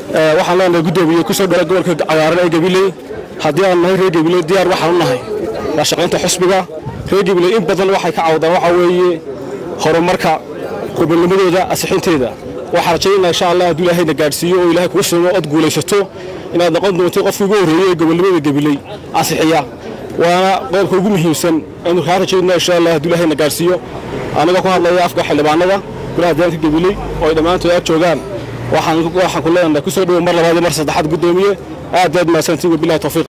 waxaan leenahay guddoomiye kusoo dhala gobolka cagaaran ee gabiley haddii aan nahay reer gabiley diyaar waxaan u nahay la shaqaynta xusbiga reer gabiley in badan waxay ka cawdaan waxaa weeye horumarka gobolnimadooda asixinteeda waxaan rajaynaa insha allah hadduu ilaahayna gaadhsiiyo oo ilahay kuga sumo ood guulaysato inaad noqon doonto qofkii ugu horreeyey ee gobolnimada gabiley asixiya waana qodobka ugu muhiimsan aynu kaa rajaynaa insha allah hadduu ilaahayna gaadhsiiyo anigoo ku hadlaya afka xildhibaanada golaha deegaanka gabiley oo ay dhammaantood aad joogaan waxaan ku leenahay kusoo dhowo mar labaad iyo mar saddexaad guddoomiye aad aad mahadsantiin wabilahi tawfiiq